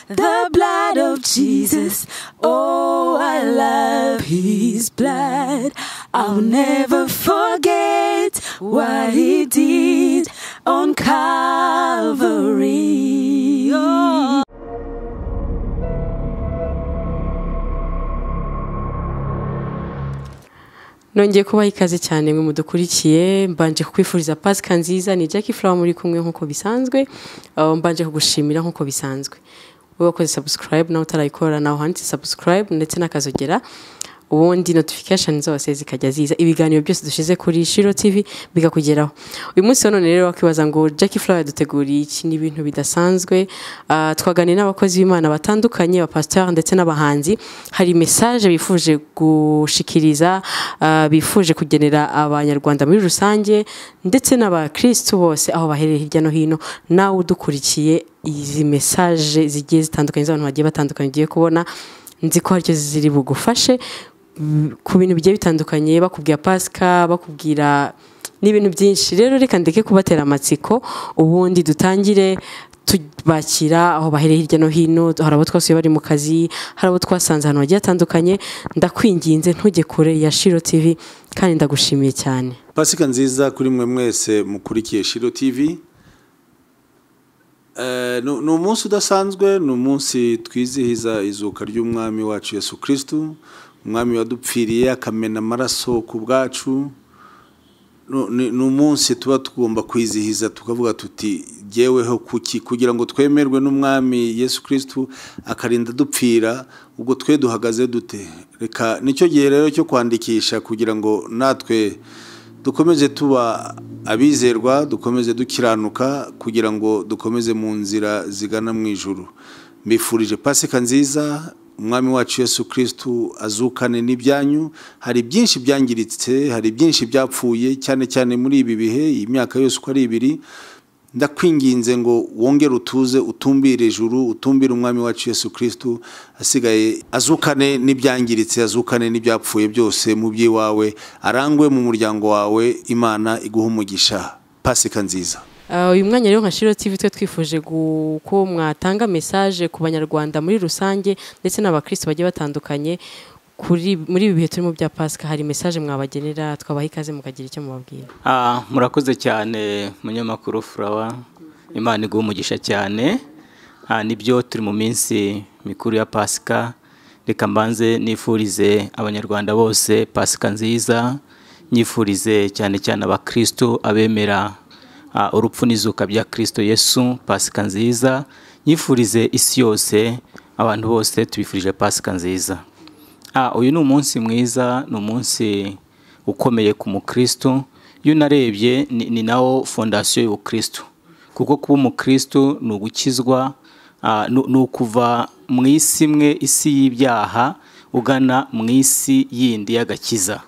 the blood of Jesus. Oh, I love his blood. I'll never forget what he did on Calvary. Oh. nongeye kubaha ikaze cyane mwe mudukurikiye mbanje kukwifuriza pasika nziza ni Jackie Flower muri kumwe nk'uko bisanzwe uh, mbanje kugushimira nk'uko bisanzwe wowe wakoze subscribe nawe utarayikora nawe handitse subscribe ndetse n'akazogera ubundi notification zose zikajya ziza ibiganiro byose dushize kuri Shiro TV bikakugeraho uyu munsi wa none rero wakibaza ngo Jackie Flower duteguriye iki ni ibintu bidasanzwe uh, twaganira n'abakozi b'Imana batandukanye ba pasteur ndetse n'abahanzi hari message bifuje gushikiriza uh, bifuje kugenera abanyarwanda muri rusange ndetse n'abakristu bose aho baherereye hirya no hino nawe udukurikiye izi message zigiye zitandukanye z'abantu bagiye batandukanye ugiye kubona nzi ko haricyo ziri bugufashe ku bintu bigiye bitandukanye bakubwira pasika bakubwira n'ibintu byinshi rero reka ndeke kubatera amatsiko ubundi dutangire tubakira aho bahereye hirya no hino hari abo twasuye bari mu kazi hari abo twasanze ahantu hagiye hatandukanye ndakwinginze ntujye kure ya shiro tivi kandi ndagushimiye cyane pasika nziza kuri mwe mwese mukurikiye shiro tv Eh, ni ni umunsi udasanzwe ni umunsi twizihiza izuka ry'umwami wacu yesu kirisitu umwami wadupfiriye akamena amaraso ku bwacu Nu- ni ni umunsi tuba tugomba kwizihiza tukavuga tuti jyeweho kuki kugira ngo twemerwe n'umwami yesu kirisitu akarinda dupfira ubwo twe duhagaze dute reka nicyo gihe rero cyo kwandikisha kugira ngo natwe dukomeze tuba abizerwa dukomeze dukiranuka kugira ngo dukomeze mu nzira zigana mu ijuru mbifurije pasika nziza umwami wacu yesu kirisitu azukane n'ibyanyu hari byinshi byangiritse hari byinshi byapfuye cyane cyane muri ibi bihe iyi myaka yose uko ari ibiri ndakwinginze ngo wongere utuze utumbire ijuru utumbire umwami wacu yesu kirisitu asigaye azukane n'ibyangiritse azukane n'ibyapfuye byose mu by'iwawe arangwe mu muryango wawe imana iguha umugisha pasika nziza Uh, uyu mwanya rero nka Shiro TV twe twifuje gu- ko mwatanga message ku banyarwanda muri rusange ndetse n'abakristo bagiye batandukanye kuri muri ibi bihe turimo bya Pasika hari message mwabagenera twabaha ikaze mukagira icyo mubabwira Ah, murakoze cyane munyamakuru furawa imana iguha umugisha cyane Ah, nibyo turi mu minsi mikuru ya pasika reka mbanze nifurize abanyarwanda bose pasika nziza nyifurize cyane cyane abakristo abemera ah, urupfu n'izuka bya kristo yesu pasika nziza nyifurize isi yose abantu bose tubifurije pasika nziza Ah, uyu ni umunsi mwiza ni umunsi ukomeye ku mukristo iyo unarebye ni, ni nawo fondasiyo y'ubukristo kuko kuba umukristo ni ugukizwa ah, ni ni ukuva mu isi imwe isi y'ibyaha ugana mu isi yindi y'agakiza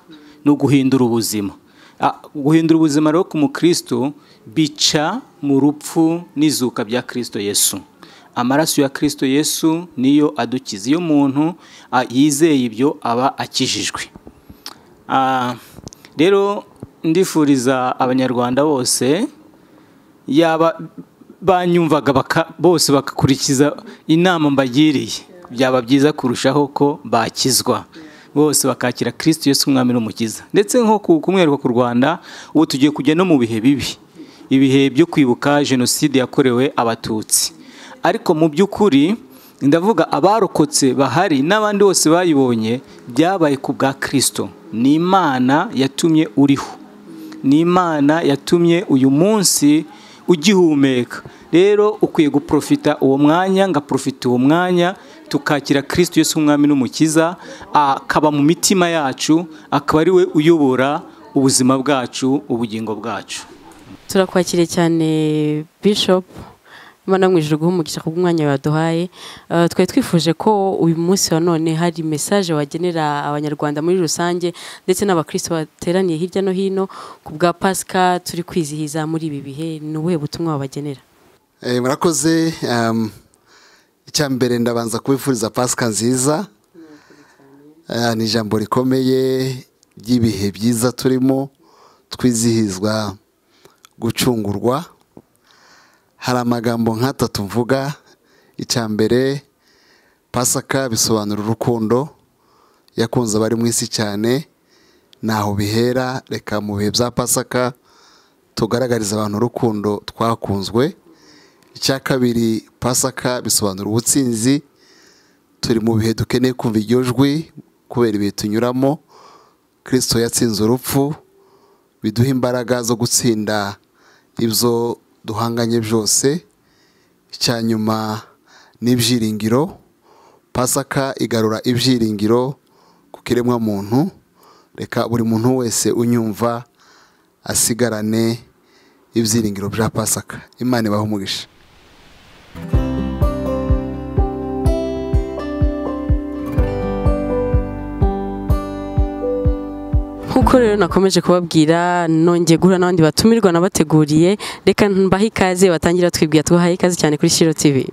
ni uguhindura ubuzima Ah, guhindura ubuzima rero ku mukristo bica mu rupfu n'izuka bya kristo yesu amaraso ya kirisito yesu niyo adukiza iyo umuntu ah, yizeye ibyo aba akijijwe Ah, rero ndifuriza abanyarwanda bose yaba banyumvaga baka- bose bagakurikiza inama mbagiriye byaba byiza kurushaho ko bakizwa bose bakakira kirisito yesu umwami n'umukiza ndetse nko ku kumwerwa ku rwanda ubu tugiye kujya no mu bihe bibi ibihe byo kwibuka jenoside yakorewe abatutsi ariko mu by'ukuri ndavuga abarokotse bahari n'abandi bose bayibonye byabaye ku bwa kirisito ni imana yatumye uriho ni imana yatumye uyu munsi ugihumeka rero ukwiye guprofita uwo mwanya ngaprofita uwo mwanya tukakira kirisito Yesu umwami n'umukiza akaba mu mitima yacu akaba ari we uyobora ubuzima bwacu ubugingo bwacu turakwakiriye cyane Bishop Imana mu ijuru guha umugisha ku bw'umwanya waduhaye Uh, twari twifuje ko uyu munsi wa none hari message wagenera abanyarwanda muri rusange ndetse n'abakristo bateraniye hirya no hino ku bwa Pasika turi kwizihiza muri ibi bihe ni ubuhe butumwa wabagenera Eh, murakoze um, icya mbere ndabanza kubifuriza pasika nziza Eh, ni ijambo rikomeye ry'ibihe byiza turimo twizihizwa gucungurwa hari amagambo nk'atatu mvuga icya mbere pasaka bisobanura urukundo yakunze abari mu isi cyane ntaho bihera reka mu bihe bya pasaka tugaragariza abantu urukundo twakunzwe icya kabiri pasaka bisobanura ubutsinzi turi mu bihe dukeneye kumva iryo jwi kubera ibihe tunyuramo kirisito yatsinze urupfu biduha imbaraga zo gutsinda ibyo duhanganye byose icya nyuma n'ibyiringiro pasaka igarura ibyiringiro ku kiremwamuntu reka buri muntu wese unyumva asigarane ibyiringiro bya pasaka imana ibaho umugisha nk'uko rero nakomeje kubabwira nongeye guhura n'abandi batumirwa nabateguriye reka mbahe ikaze batangira twibwira tubahaye ikaze cyane kuri shiro tivi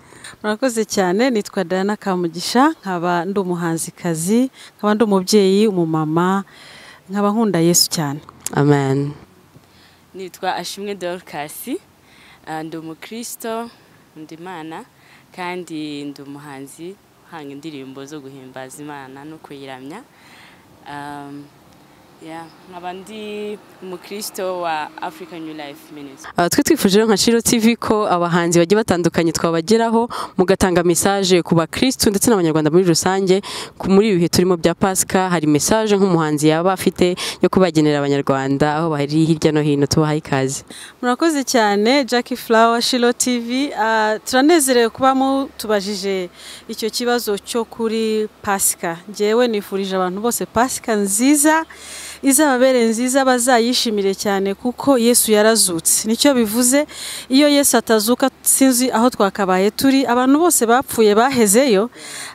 murakoze cyane nitwa Diana Kamugisha nkaba ndi umuhanzikazi nkaba ndi umubyeyi umumama nkaba nkunda yesu cyane amen nitwa ashimwe dorukasi ndi umukristo ndi imana kandi ndi umuhanzi uhanga indirimbo zo guhimbaza imana no kuyiramya Um, yeah, nkaba ndi umukristo wa african new life ministry Ah, twe twifuje rero nka shiro tivi ko abahanzi bagiye batandukanye twabageraho mugatanga mesaje ku bakirisitu ndetse n'abanyarwanda muri rusange ku muri ibi bihe turimo bya pasika hari mesaje nk'umuhanzi yaba afite yo kubagenera abanyarwanda aho bari hirya no hino tubahaye ikaze murakoze cyane Jackie Flower Shilo TV Ah, turanezerewe kuba mutubajije icyo kibazo cyo kuri pasika ngewe nifurije abantu bose pasika nziza izababere nziza bazayishimire cyane kuko yesu yarazutse nicyo bivuze iyo yesu atazuka sinzi aho twakabaye turi abantu bose bapfuye bahezeyo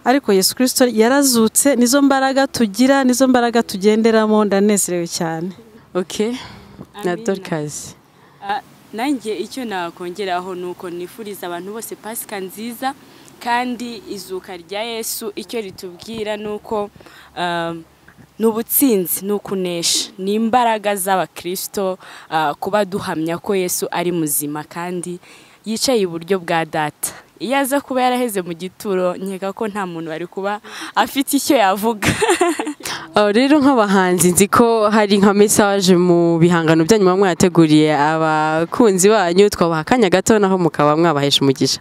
ariko yesu kirisito yarazutse nizo mbaraga tugira nizo mbaraga tugenderamo ndanezerewe cyane ok na Amina. dorikazi Ah, nanjye icyo nakongeraho ni uko nifuriza abantu bose pasika nziza kandi izuka rya yesu icyo ritubwira ni uko ah, ni ubutsinzi ni ukunesha ni imbaraga z'abakirisito ah, kuba duhamya ko yesu ari muzima kandi yicaye iburyo bwa data iyo aza kuba yaraheze mu gituro nkeka ko nta muntu wari kuba afite icyo yavuga Aho rero nk'abahanzi nzi ko hari nka mesaje mu bihangano byanyu muba mwateguriye abakunzi banyu twabaha akanya gato naho mukaba mwabahesha umugisha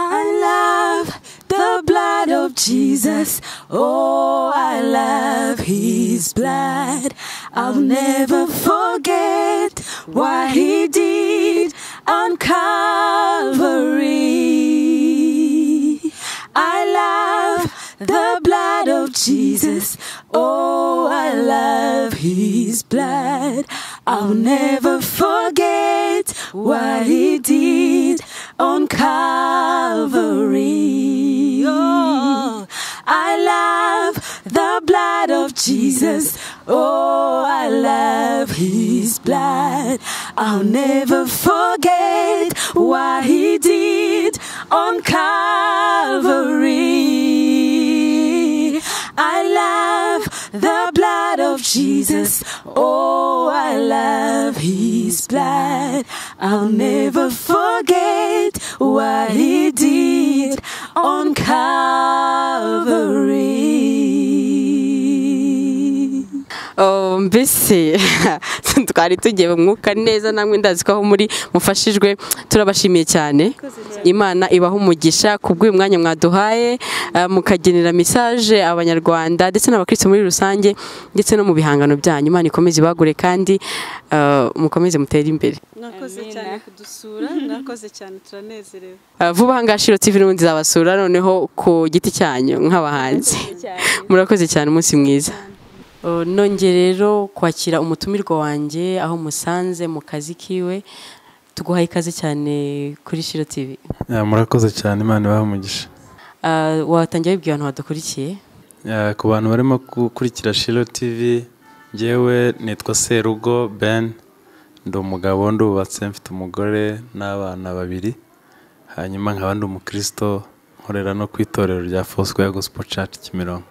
I love the blood of Jesus. Oh, I love his blood. I'll never forget what he did on Calvary. I love the blood of Jesus. Oh, I love his blood. I'll never forget what he did on Calvary. Oh, I love the blood of Jesus. Oh, I love his blood. I'll never forget what he did on Calvary. I love the blood of Jesus. Oh, I love his blood. I'll never forget what he did on Calvary. Oh, mbese twari tugiye mu mwuka neza namwe ndazi ko aho muri mufashijwe turabashimiye cyane imana ibaha umugisha ku bw'uyu mwanya mwaduhaye eh, mukagenera mesaje abanyarwanda ndetse n'abakristo muri rusange ndetse no mu bihangano byanyu imana ikomeze ibagure kandi eh, mukomeze mutere imbere mwakoze Amina. cyane kudusura mwakoze cyane turanezerewe Eh, vuba aha ngaha shiro tv n'ubundi zabasura noneho ku giti cyanyu nk'abahanzi murakoze cyane umunsi mwiza Uh, nongeye rero kwakira umutumirwa wanjye aho musanze mu kazi kiwe tuguhaye ikaze cyane kuri shiro tv Ah, murakoze cyane imana ibahe umugisha Uh, watangira wibwira abantu badukurikiye Ah, ku bantu barimo gukurikira shiro tv ngewe nitwa serugo ben ndi umugabo ndubatse mfite umugore n'abana babiri hanyuma nkaba ndi umukristo nkorera no ku itorero rya fosco ya gospel church kimironko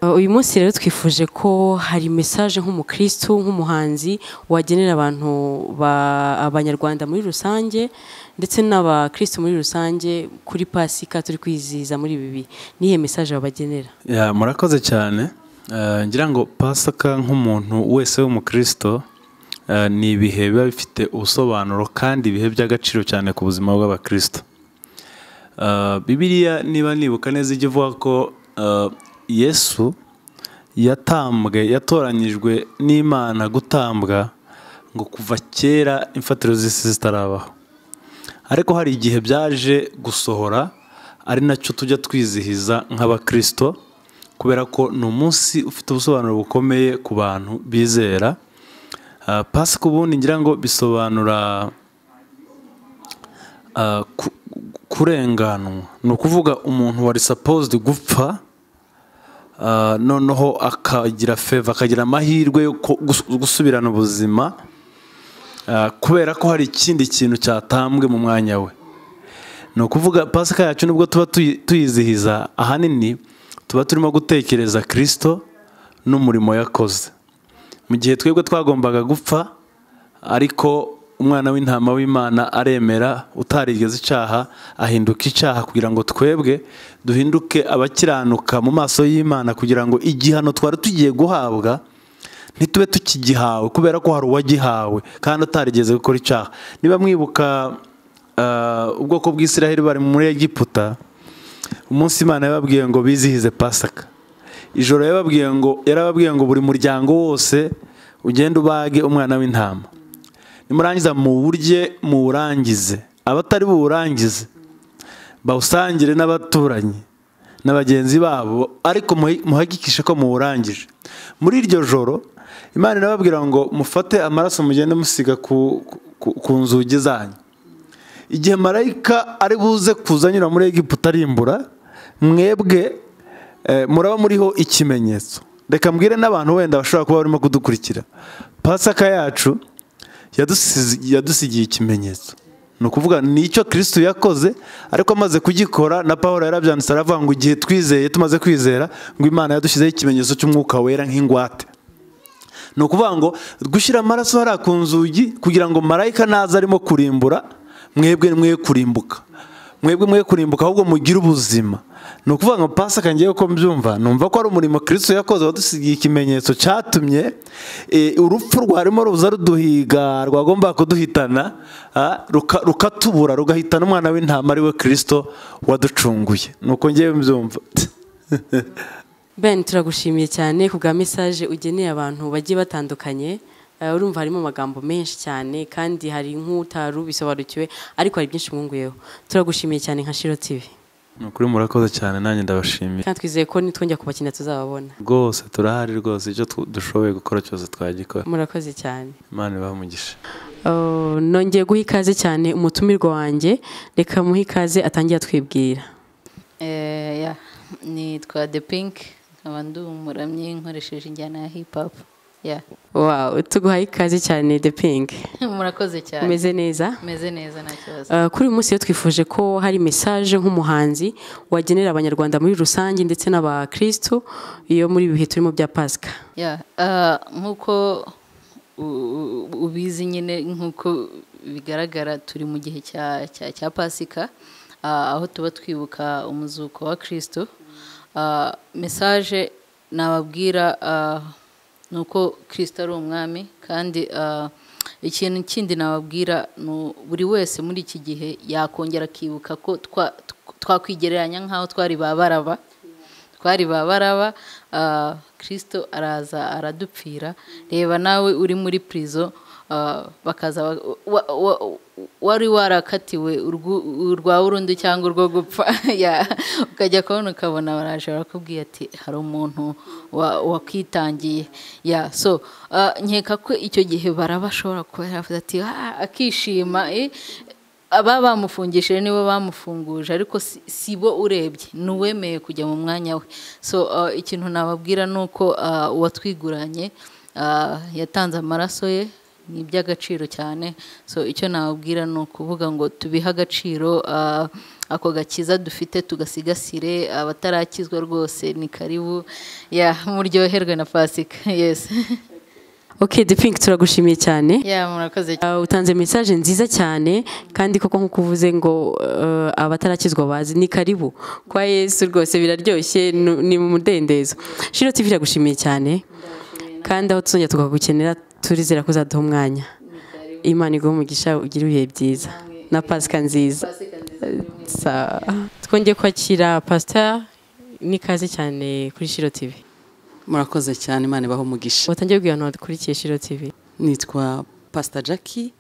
Uh, uyu munsi rero twifuje ko hari message nk'umukristu nk'umuhanzi wagenera abantu ba- abanyarwanda muri rusange ndetse n'abakristu muri rusange kuri pasika turi kwizihiza muri ibi bihe nihe message wabagenera Ya, murakoze cyane Eh, ngira ngo pasika nk'umuntu wese w'umukristo eh, ni ibihe biba bifite ubusobanuro kandi ibihe by'agaciro cyane ku buzima bw'abakristo Eh, bibiliya niba nibuka neza ijya ivuga ko eh, yesu yatambwe yatoranyijwe n'imana gutambwa ngo kuva kera imfatiro z'isi zitarabaho ariko hari igihe byaje gusohora ari nacyo tujya twizihiza nk'abakristo kubera ko ni umunsi ufite ubusobanuro bukomeye ku bantu bizera Ah, pasika ubundi ngira ngo bisobanura ah, ku- kurenganwa ni ukuvuga umuntu wari supposed gupfa ah, noneho akagira feva akagira amahirwe yo ko- gus- gusubirana ubuzima Ah, kubera ko hari ikindi kintu cyatambwe mu mwanya we ni ukuvuga pasika yacu nubwo tuba tuyi- tuyizihiza ahanini tuba turimo gutekereza kirisito n'umurimo yakoze mu gihe twebwe twagombaga gupfa ariko umwana w'intama w'imana aremera utarigeze icyaha ahinduka icyaha kugira ngo twebwe duhinduke abakiranuka mu maso y'imana kugira ngo igihano twari tugiye guhabwa ntitube tukigihawe kubera ko hari uwagihawe kandi atarigeze gukora icyaha niba mwibuka ah, ubwoko bw'isiraheli bari muri egiputa umunsi imana yababwiye ngo bizihize pasaka ijoro yababwiye ngo yarababwiye ngo buri muryango wose ugende ubage umwana w'intama nimurangiza muwurye muwurangize abatari buwurangize bawusangire n'abaturanyi na bagenzi babo ariko muhi- muhagikishe ko muwurangije muri iryo joro imana irababwira ngo mufate amaraso mugende musiga ku, ku, ku nzugi zanyu igihe marayika ari buze kuzanyura muri egiputa arimbura mwebwe eh, muraba muriho ikimenyetso reka mbwire n'abantu wenda bashobora kuba barimo kudukurikira pasaka yacu yadusizi- yadusigiye ikimenyetso ni ukuvuga ni icyo kirisitu yakoze ariko amaze kugikora na paul yarabyanditse aravuga ngo igihe twizeye tumaze kwizera ngo imana yadushyizeho ikimenyetso cy'umwuka wera nk'ingwate ni ukuvuga ngo gushyira amaraso hariya ku nzugi kugira ngo marayika naza arimo kurimbura mwebwe mwe kurimbuka mwebwe mwe kurimbuka ahubwo mugire ubuzima ni ukuvuga ngo pasaka ngewe ko mbyumva numva ko ari umurimo kirisito yakoze wadusigiye ikimenyetso cyatumye eh, urupfu rwarimo ruza ruduhiga rwagombaga kuduhitana ah, ruka- rukatubura rugahitana umwana w'intama ari we kirisito waducunguye ni uko ngewe mbyumva ben turagushimiye cyane ku bwa message ugeneye abantu bagiye batandukanye Eh, urumva harimo amagambo menshi cyane kandi hari nk'utari ubisobanukiwe ariko hari byinshi mwunguyeho turagushimiye cyane nka shiro tv ni ukuri murakoze cyane nanjye ndabashimiye kandi twizeye ko nitwongera kubakina tuzababona rwose turahari rwose icyo tu- dushoboye gukora cyose twagikora murakoze cyane imana ibahe umugisha Uh, nongeye guha ikaze cyane umutumirwa wanjye reka muhe ikaze atangira twibwira Eh, ya nitwa the pink nkaba ndi umuramyi nkoresheje injyana ya hip hop ya wow tuguhaye ikaze cyane the pink murakoze cyane umeze neza meze neza nta kibazo Uh, kuri uyu munsi rero twifuje ko hari message nk'umuhanzi wagenera abanyarwanda muri rusange ndetse n'abakristu iyo muri ibi bihe turimo bya pasika ya ah, nk'uko u- u- ubizi nyine nk'uko bigaragara turi mu gihe cya cya cya pasika ah, aho tuba twibuka umuzuko wa kirisito mesaje nababwira ah, ni uko kirisito ari umwami kandi ah, ikintu kindi nababwira ni u- buri wese muri iki gihe yakongera akibuka ko twa- twakwigereranya nk'aho twari ba baraba twari ba baraba ah, kirisito araza aradupfira reba nawe uri muri pirizo ah, bakaza ba- wa- wa- wari warakatiwe urwu- urwa burundu cyangwa urwo gupfa ya, ukajya kubona ukabona baraje barakubwiye ati hari umuntu wa- wakwitangiye ya so ah, nkeka ko icyo gihe baraba ashobora kuba yaravuze ati "Ah," akishima eh, aba bamufungishije nibo bamufunguje ariko si- si bo urebye ni uwemeye kujya mu mwanya we so uh, ikintu nababwira ni uko uh, uwatwiguranye uh, yatanze amaraso ye ni iby'agaciro cyane so icyo nababwira ni ukuvuga ngo tubihe agaciro uh, ako gakiza dufite tugasigasire abatarakizwa rwose ni karibu ya muryoherwe na pasika yesi ok de pink turagushimiye cyane ya murakoze Uh, utanze mesaje nziza cyane kandi koko nk'uko uvuze ngo uh, abatarakizwa bazi ni karibu kwa yesu rwose biraryoshye nu- ni mu mudendezo shiro tv iragushimiye cyane kandi aho tuzongera tukagukenera turizera ko uzaduha umwanya imana iguhe umugisha ugire ibihe byiza na pasika nziza Sa- twongeye kwakira pasita ni kaze cyane kuri shiro tv murakoze cyane imana ibaho umugisha watangiye kubwira abantu badukurikiye shiro tv nitwa pasita jackie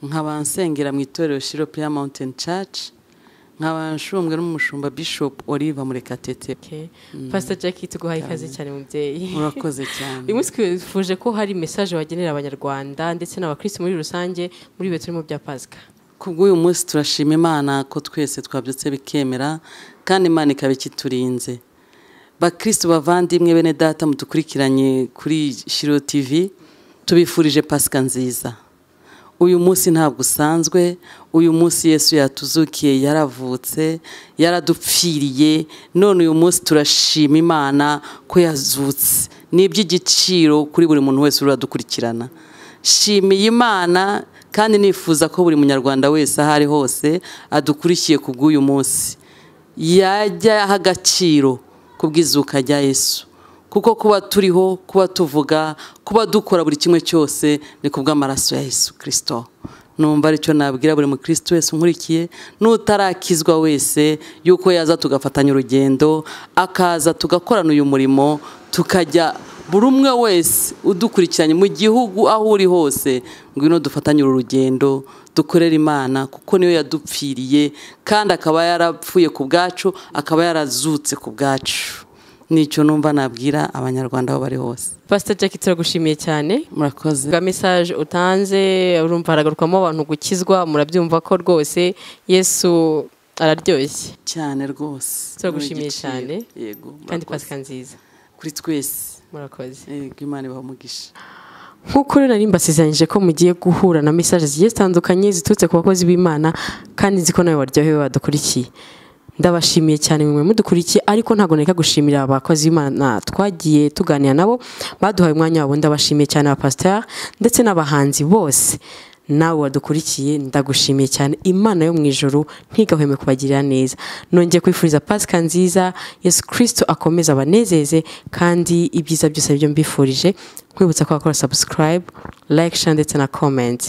nkaba nsengera mu itorero shiro prayer mountain church nkaba nshumwe n'umushumba bishop oliva murekatete Okay. pasita jackie tuguhaye ikaze cyane mubyeyi murakoze cyane uyu munsi twifuje ko hari mesaje wagenera abanyarwanda ndetse n'abakirisitu muri rusange muri ibi turimo bya pasika kubw'uyu munsi turashima imana ko twese twabyutse bikemera kandi imana ikaba ikiturinze bakirisitu bavandimwe bene data mudukurikiranye kuri shiro tv tubifurije pasika nziza uyu munsi ntabwo usanzwe uyu munsi yesu yatuzukiye yaravutse yaradupfiriye none uyu munsi turashima imana ko yazutse ni iby'igiciro kuri buri muntu wese uradukurikirana shimiye imana kandi nifuza ko buri munyarwanda wese aho ari hose adukurikiye ku bw'uyu munsi yajya aha agaciro ku bw'izuka rya yesu kuko kuba turiho kuba tuvuga kuba dukora buri kimwe cyose ni ku bw'amaraso ya yesu kirisito numva aricyo nabwira buri mukristo wese unkurikiye n'utarakizwa wese yuko yaza tugafatanya urugendo akaza tugakorana uyu murimo tukajya buri umwe wese udukurikiranye mu gihugu aho uri hose ngwino dufatanye uru rugendo dukorere imana kuko niyo yadupfiriye kandi akaba yarapfuye ku bwacu akaba yarazutse ku bwacu nicyo numva nabwira abanyarwanda aho bari hose pasita jackie turagushimiye cyane murakoze bwa mesaje utanze urumva haragarukwamo abantu gukizwa murabyumva ko rwose yesu araryoshye cyane rwose turagushimiye Ni igiciro. cyane yego murakoze. kandi pasika nziza kuri twese murakoze yego imana ibaha umugisha nk'uko rero nari mbasezeranyije ko mugiye guhura na mesaje zigiye zitandukanye ziturutse ku bakozi b'imana kandi nzi ko nawe waryohewe badukurikiye ndabashimiye cyane mwe mudukurikiye ariko ntabwo nareka gushimira abakozi b'imana twagiye tuganira nabo baduhaye umwanya wabo ndabashimiye cyane abapasiteri ndetse n'abahanzi bose nawe wadukurikiye ndagushimiye cyane imana yo mu ijoro ntigahweme kubagirira neza nongeye kwifuriza pasika nziza yesu kirisito akomeze abanezeze kandi ibyiza byose byo mbifurije nkwibutsa ko wakora subscribe like share ndetse na comment